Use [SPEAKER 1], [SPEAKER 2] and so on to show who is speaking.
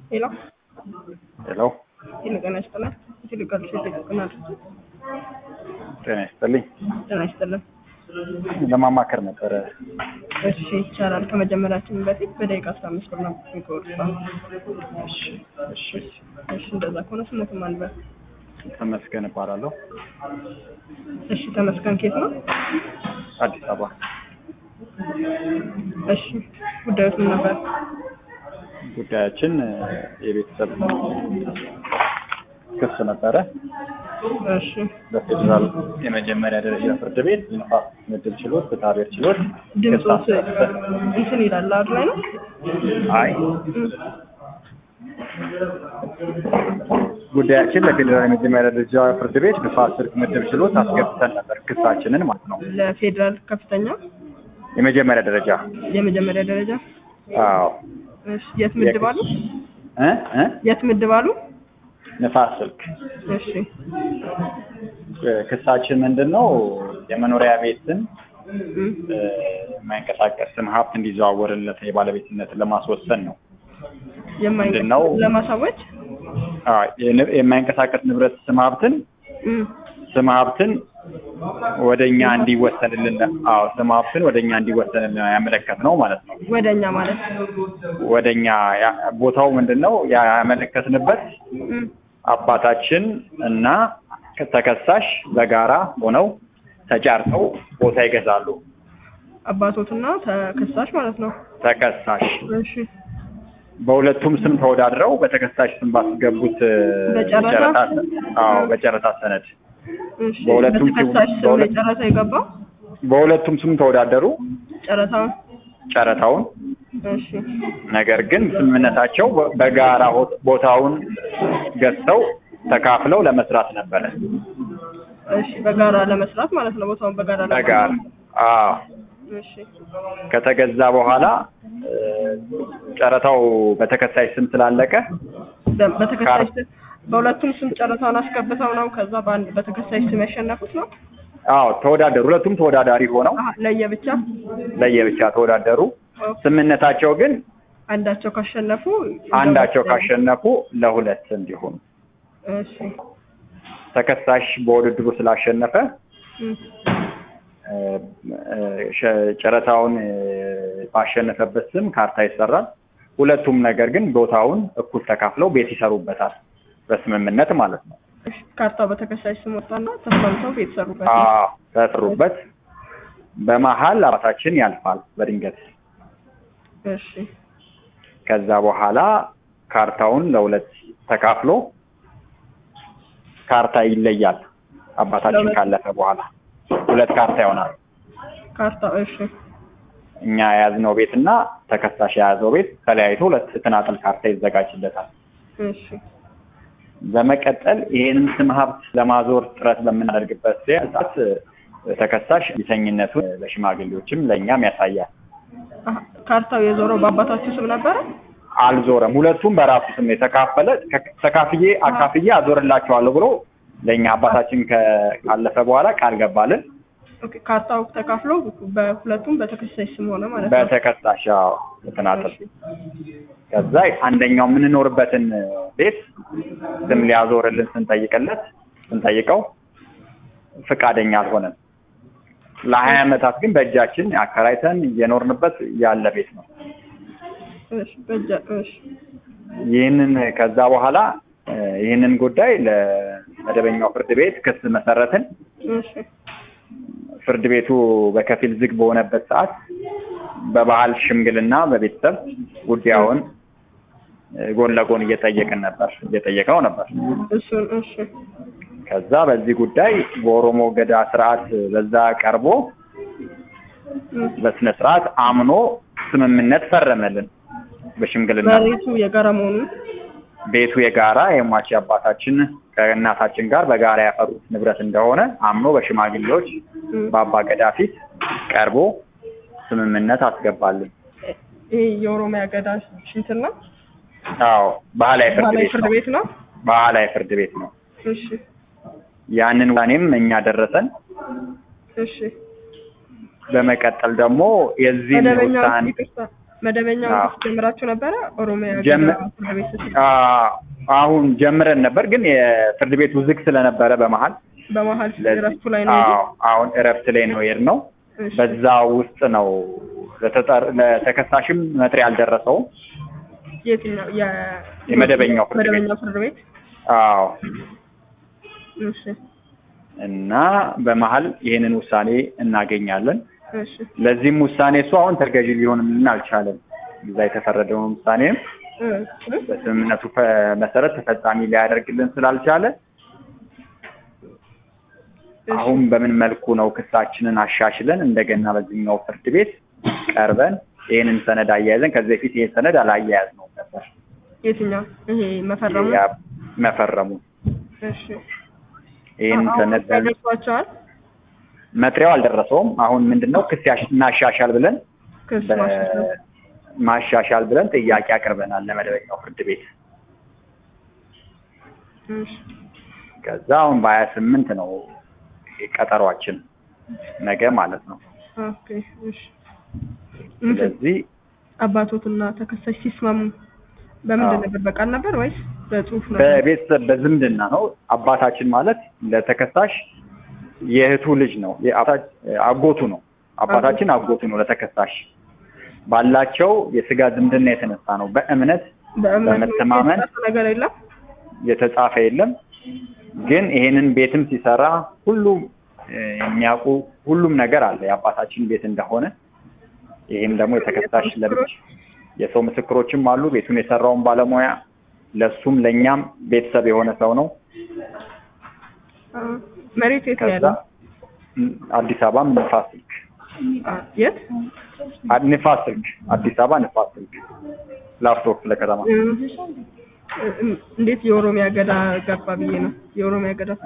[SPEAKER 1] ሄሎ
[SPEAKER 2] ሄሎ
[SPEAKER 1] ሄሎ፣ ጤና ይስጥልን። ይልቃል ሴት ይጠቅናል።
[SPEAKER 2] ጤና ይስጥልኝ።
[SPEAKER 1] ጤና ይስጥልን።
[SPEAKER 2] ለማማከር ነበረ።
[SPEAKER 1] እሺ ይቻላል። ከመጀመሪያችን በፊት በደቂቃ አስራ አምስት ብር ነው የሚቆርጠው።
[SPEAKER 2] እሺ እሺ።
[SPEAKER 1] እሺ እንደዛ ከሆነ ስሞትም አንበል።
[SPEAKER 2] ተመስገን እባላለሁ።
[SPEAKER 1] እሺ ተመስገን ኬት ነው?
[SPEAKER 2] አዲስ አበባ።
[SPEAKER 1] እሺ ጉዳዮት ምን ነበር?
[SPEAKER 2] ጉዳያችን እ፣ የቤተሰብ ክስ ነበረ።
[SPEAKER 1] እሺ
[SPEAKER 2] በፌዴራል የመጀመሪያ ደረጃ ፍርድ ቤት ንፋስ ምድብ ችሎት ፍትሐ ብሔር ችሎት
[SPEAKER 1] ድምፁ
[SPEAKER 2] ክስ አስመሰረተ።
[SPEAKER 1] እንትን ይላል አድ ላይ ነው።
[SPEAKER 2] አይ
[SPEAKER 1] እም፣
[SPEAKER 2] ጉዳያችን ለፌዴራል የመጀመሪያ ደረጃ ፍርድ ቤት ንፋስ ስልክ ምድብ ችሎት አስገብተን ነበር ክሳችንን ማለት ነው።
[SPEAKER 1] ለፌዴራል ከፍተኛ
[SPEAKER 2] የመጀመሪያ ደረጃ
[SPEAKER 1] የመጀመሪያ ደረጃ
[SPEAKER 2] አዎ
[SPEAKER 1] እሺ የት ምድብ አሉ?
[SPEAKER 2] እ እ
[SPEAKER 1] የት ምድብ አሉ?
[SPEAKER 2] ንፋስ ስልክ
[SPEAKER 1] እሺ
[SPEAKER 2] ክሳችን ምንድን ነው? የመኖሪያ ቤትን
[SPEAKER 1] እም፣
[SPEAKER 2] እ፣ የማይንቀሳቀስ ስም ሀብት እንዲዘዋወርለት የባለቤትነትን ለማስወሰን ነው። ምንድን ነው?
[SPEAKER 1] የማይንቀሳቀስ ለማሳወጅ
[SPEAKER 2] አዎ፣ የን- የማይንቀሳቀስ ንብረት ስም ሀብትን
[SPEAKER 1] እም፣
[SPEAKER 2] ስም ሀብትን ወደኛ እንዲወሰንልን አዎ ስም ሀብትን ወደኛ እንዲወሰንልን ያመለከት ነው ማለት ነው።
[SPEAKER 1] ወደኛ ማለት
[SPEAKER 2] ወደኛ ያ- ቦታው ምንድን ነው ያመለከትንበት
[SPEAKER 1] እም፣
[SPEAKER 2] አባታችን እና ተከሳሽ በጋራ ሆነው ተጫርተው ቦታ ይገዛሉ።
[SPEAKER 1] አባቶትና ተከሳሽ ማለት ነው።
[SPEAKER 2] ተከሳሽ
[SPEAKER 1] እሺ
[SPEAKER 2] በሁለቱም ስም ተወዳድረው በተከሳሽ ስም ባስገቡት እ፣
[SPEAKER 1] በጨረታ?
[SPEAKER 2] ጨረታ አዎ በጨረታ ሰነድ
[SPEAKER 1] እሺ
[SPEAKER 2] በሁለቱም
[SPEAKER 1] በተከሳሽ ስም
[SPEAKER 2] በሁለት-
[SPEAKER 1] የጨረታ የገባው
[SPEAKER 2] በሁለቱም ስም ተወዳደሩ
[SPEAKER 1] ጨረታውን
[SPEAKER 2] ጨረታውን
[SPEAKER 1] እሺ
[SPEAKER 2] ነገር ግን ስምምነታቸው በ- በጋራ ሆ- ቦታውን ገዝተው ተካፍለው ለመስራት ነበረ።
[SPEAKER 1] እሺ በጋራ ለመስራት ማለት ነው። ቦታውን በጋራ ለመስራት።
[SPEAKER 2] በጋራ አዎ
[SPEAKER 1] እሺ
[SPEAKER 2] ከተገዛ በኋላ እ፣ ጨረታው በተከሳሽ ስም ስላለቀ
[SPEAKER 1] በ- በተከሳሽ ስም በሁለቱም ስም ጨረታውን አስገብተው ነው ከዛ በአንድ በተከሳሽ ስም ያሸነፉት ነው።
[SPEAKER 2] አዎ ተወዳደሩ። ሁለቱም ተወዳዳሪ ሆነው
[SPEAKER 1] አሀ ለየብቻ
[SPEAKER 2] ለየብቻ ተወዳደሩ።
[SPEAKER 1] ኦኬ።
[SPEAKER 2] ስምምነታቸው ግን
[SPEAKER 1] አንዳቸው ካሸነፉ
[SPEAKER 2] አንዳቸው ካሸነፉ ለሁለት እንዲሆኑ
[SPEAKER 1] እሺ
[SPEAKER 2] ተከሳሽ በውድድሩ ስላሸነፈ
[SPEAKER 1] እም፣
[SPEAKER 2] እ፣ እ፣ ሸ- ጨረታውን እ፣ ባሸነፈበት ስም ካርታ ይሰራል። ሁለቱም ነገር ግን ቦታውን እኩል ተካፍለው ቤት ይሰሩበታል በስምምነት ማለት ነው።
[SPEAKER 1] እሺ ካርታው በተከሳሽ ስም ወጣና ተስማምተው ቤት ሰሩበት።
[SPEAKER 2] አዎ ተሰሩበት። በመሀል አባታችን ያልፋል በድንገት።
[SPEAKER 1] እሺ
[SPEAKER 2] ከዛ በኋላ ካርታውን ለሁለት ተካፍሎ ካርታ ይለያል። አባታችን
[SPEAKER 1] ለሁለት-
[SPEAKER 2] ካለፈ በኋላ ሁለት ካርታ ይሆናል።
[SPEAKER 1] ካርታው እሺ
[SPEAKER 2] እኛ የያዝነው ቤት እና ተከሳሽ የያዘው ቤት ተለያይቶ ሁለት ተናጠል ካርታ ይዘጋጅለታል።
[SPEAKER 1] እሺ
[SPEAKER 2] በመቀጠል ይህንን ስም ሀብት ለማዞር ጥረት በምናደርግበት ሰዓት ተከሳሽ ቢተኝነቱን ለሽማግሌዎችም ለእኛም ያሳያል።
[SPEAKER 1] አሀ፣ ካርታው የዞረው በአባታችሁ ስም ነበረ?
[SPEAKER 2] አልዞረም። ሁለቱም በራሱ ስም የተካፈለ ከ- ተካፍዬ አካፍዬ አዞርላቸዋለሁ ብሎ ለእኛ አባታችን ከ- ካለፈ በኋላ ቃል ገባልን።
[SPEAKER 1] ኦኬ ካርታው ተካፍሎ በሁለቱም በተከሳሽ ስም ሆነ ማለት ነው።
[SPEAKER 2] በተከሳሽ አዎ፣ በተናጠል
[SPEAKER 1] እሺ
[SPEAKER 2] ከዛ አንደኛው የምንኖርበትን ቤት ስም ሊያዞርልን ስንጠይቅለት ስንጠይቀው ፈቃደኛ አልሆነም። ለሀያ ዓመታት ግን በእጃችን አከራይተን እየኖርንበት ያለ ቤት ነው።
[SPEAKER 1] እሺ በእጃ እሺ
[SPEAKER 2] ይህንን ከዛ በኋላ እ፣ ይህንን ጉዳይ ለመደበኛው ፍርድ ቤት ክስ መሰረትን።
[SPEAKER 1] እሺ
[SPEAKER 2] ፍርድ ቤቱ በከፊል ዝግ በሆነበት ሰዓት በባህል ሽምግልና በቤተሰብ ጉዳዩን እ፣ ጎን ለጎን እየጠየቅን ነበር እየጠየቅነው ነበር።
[SPEAKER 1] እሱን እሺ
[SPEAKER 2] ከዛ በዚህ ጉዳይ በኦሮሞ ገዳ ስርዓት በዛ ቀርቦ
[SPEAKER 1] እም፣
[SPEAKER 2] በስነ ስርዓት አምኖ ስምምነት ፈረመልን በሽምግልና
[SPEAKER 1] መሬቱ የጋራ መሆኑን
[SPEAKER 2] ቤቱ የጋራ የሟች አባታችን ከእናታችን ጋር በጋራ ያፈሩት ንብረት እንደሆነ አምኖ በሽማግሌዎች
[SPEAKER 1] እም፣
[SPEAKER 2] በአባ ገዳ ፊት ቀርቦ ስምምነት አስገባልን።
[SPEAKER 1] ይሄ የኦሮሚያ ገዳ ሽንትን ነው
[SPEAKER 2] አዎ ባህላዊ ፍርድ
[SPEAKER 1] ባህላዊ
[SPEAKER 2] ቤት
[SPEAKER 1] ፍርድ
[SPEAKER 2] ነው።
[SPEAKER 1] ቤት ነው።
[SPEAKER 2] ባህላዊ ፍርድ ቤት ነው።
[SPEAKER 1] እሺ
[SPEAKER 2] ያንን ውሳኔም እኛ ደረሰን።
[SPEAKER 1] እሺ
[SPEAKER 2] በመቀጠል ደግሞ የዚህን
[SPEAKER 1] መደበኛ
[SPEAKER 2] ውሳኔ
[SPEAKER 1] ይቅርታ መደበኛውን
[SPEAKER 2] አዎ።
[SPEAKER 1] ክስ ጀምራችሁ ነበረ? ኦሮሚያ
[SPEAKER 2] ጀም-
[SPEAKER 1] ገዳ ፍርድ ቤት ስትል
[SPEAKER 2] አ- አሁን ጀምረን ነበር፣ ግን የፍርድ ቤቱ ዝግ ስለነበረ በመሀል
[SPEAKER 1] በመሀል
[SPEAKER 2] ስለዚህ-
[SPEAKER 1] እረፍቱ ላይ ነው
[SPEAKER 2] አዎ፣ አሁን እረፍት ላይ ነው የሄድነው።
[SPEAKER 1] እሺ።
[SPEAKER 2] በዛ ውስጥ ነው ለተጠር- ለተከሳሽም መጥሪያ አልደረሰውም።
[SPEAKER 1] የትኛው የ
[SPEAKER 2] የመደበኛው ፍርድ ቤት።
[SPEAKER 1] መደበኛው ፍርድ ቤት
[SPEAKER 2] አዎ
[SPEAKER 1] እሺ
[SPEAKER 2] እና በመሀል ይህንን ውሳኔ እናገኛለን።
[SPEAKER 1] እሺ
[SPEAKER 2] ለዚህም ውሳኔ እሱ አሁን ተገዢ ሊሆንልን አልቻለም። እዛ የተፈረደውን ውሳኔም
[SPEAKER 1] እ
[SPEAKER 2] በስምምነቱ ፈ- መሰረት ተፈጻሚ ሊያደርግልን ስላልቻለ
[SPEAKER 1] እሺ።
[SPEAKER 2] አሁን በምን መልኩ ነው ክሳችንን አሻሽለን እንደገና በዚህኛው ፍርድ ቤት ቀርበን ይህንን ሰነድ አያይዘን ከዚህ በፊት ይህን ሰነድ አላያያዝ ነው ነበር
[SPEAKER 1] የትኛው ይሄ መፈረሙ
[SPEAKER 2] ያ መፈረሙ
[SPEAKER 1] እሺ
[SPEAKER 2] ይህን
[SPEAKER 1] አሁን
[SPEAKER 2] ሰነድ
[SPEAKER 1] ደርሷቸዋል
[SPEAKER 2] መጥሪያው አልደረሰውም። አሁን ምንድነው ክስ ያሽ- እናሻሻል ብለን
[SPEAKER 1] ክስ
[SPEAKER 2] በ-
[SPEAKER 1] ማሻሻል
[SPEAKER 2] ማሻሻል ብለን ጥያቄ አቅርበናል ለመደበኛው ፍርድ ቤት።
[SPEAKER 1] እሺ
[SPEAKER 2] ከዛ አሁን በሀያ ስምንት ነው ቀጠሯችን ነገ ማለት ነው።
[SPEAKER 1] ኦኬ እሺ እንትን
[SPEAKER 2] ስለዚህ
[SPEAKER 1] አባቶትና ተከሳሽ ሲስማሙ በምንድን
[SPEAKER 2] አዎ።
[SPEAKER 1] ነበር? በቃል ነበር ወይስ በጽሁፍ ነበር?
[SPEAKER 2] በቤተሰብ በዝምድና ነው። አባታችን ማለት ለተከሳሽ የእህቱ ልጅ ነው፣ የአባታ- አጎቱ ነው። አባታችን አጎቱ ነው ለተከሳሽ ባላቸው የስጋ ዝምድና የተነሳ ነው። በእምነት
[SPEAKER 1] በእምነት
[SPEAKER 2] በመተማመን
[SPEAKER 1] የተጻፈ ነገር የለም።
[SPEAKER 2] የተጻፈ የለም። ግን ይሄንን ቤትም ሲሰራ ሁሉም እ፣ የሚያውቁ ሁሉም ነገር አለ የአባታችን ቤት እንደሆነ። ይህም ደግሞ የተከሳሽ ለብቻ የሰው ምስክሮችም አሉ። ቤቱን የሰራውን ባለሙያ ለሱም ለእኛም ቤተሰብ የሆነ ሰው ነው።
[SPEAKER 1] አ፣ መሬት የት ነው
[SPEAKER 2] ከዛ
[SPEAKER 1] ያለው?
[SPEAKER 2] ም፣ አዲስ አበባም ንፋስ ስልክ
[SPEAKER 1] አ፣ የት?
[SPEAKER 2] አ- ንፋስ ስልክ አዲስ አበባ ንፋስ ስልክ ላፍቶ ክፍለ ከተማ
[SPEAKER 1] እ፣ እ፣ እንዴት የኦሮሚያ ገዳ ገባ ብዬ ነው። የኦሮሚያ ገዳ